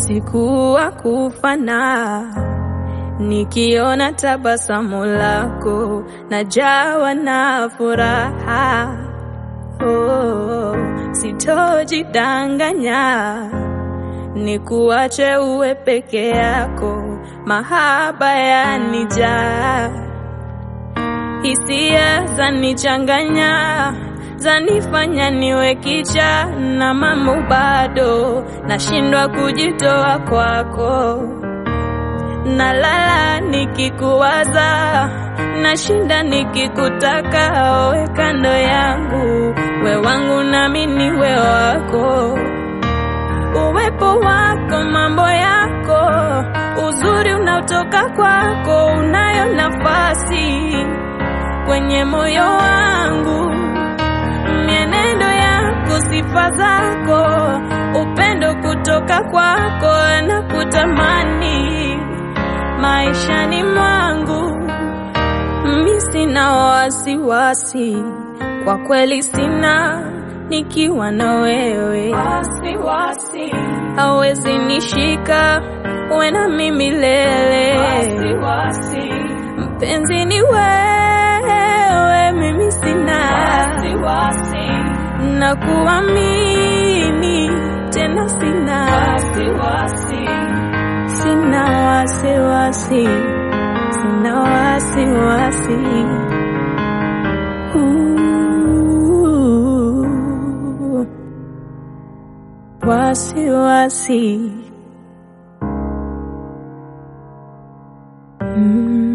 usiku wa kufana, nikiona tabasamu lako najawa na furaha. Oh, sitojidanganya, nikuache uwe peke yako, mahaba yanijaa, hisia zanichanganya zanifanya niwe kicha na mambo bado nashindwa kujitoa kwako, nalala nikikuwaza, nashinda nikikutaka, owe kando yangu, we wangu nami niwe wako, uwepo wako, mambo yako, uzuri unaotoka kwako, unayo nafasi kwenye moyo wangu mienendo yako, sifa zako, upendo kutoka kwako na kutamani maishani mwangu. Mi sina wasiwasi, kwa kweli sina, nikiwa na wewe wasiwasi, hawezi nishika, uwe na mimi milele. wasiwasi, Mpenzi ni wewe, mimi sina wasiwasi, na kuamini tena, sina wasiwasi, sina wasiwasi, sina wasiwasi. Ooh, Wasiwasi. Mm.